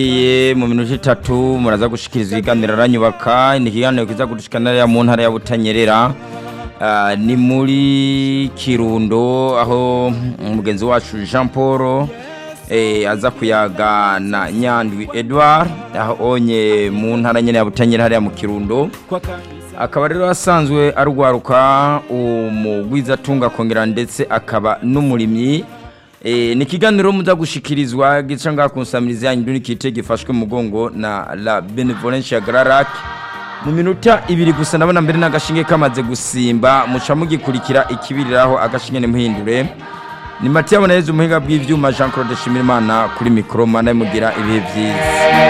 Iye mu minota itatu muraza gushikiriza ibiganiro aranyubaka ni ikiganiro kiza gushikana mu ntara ya Butanyerera Ah, ni muri Kirundo aho umugenzi wacu Jean Paul eh, aza kuyaga na Nyandwi Edouard aho onye mu ntara nyene ya Butanyerera hariya mu Kirundo akaba rero asanzwe arwaruka umugwizatunga akongera ndetse akaba n'umurimyi E, ni ikiganiro muza gushikirizwa gica ngaha ku nsamirizi yanyu nduni kite gifashwe mu mugongo na la benevolence ya Grarac mu minota ibiri gusa ndabona mbere n'agashinge kamaze gusimba muca mugikurikira ikibiriraho agashinge nimuhindure ni Mathieu Boneza umuhinga bw'ivyuma Jean Claude Shimirimana kuri micro mana mugira ibihe vyiza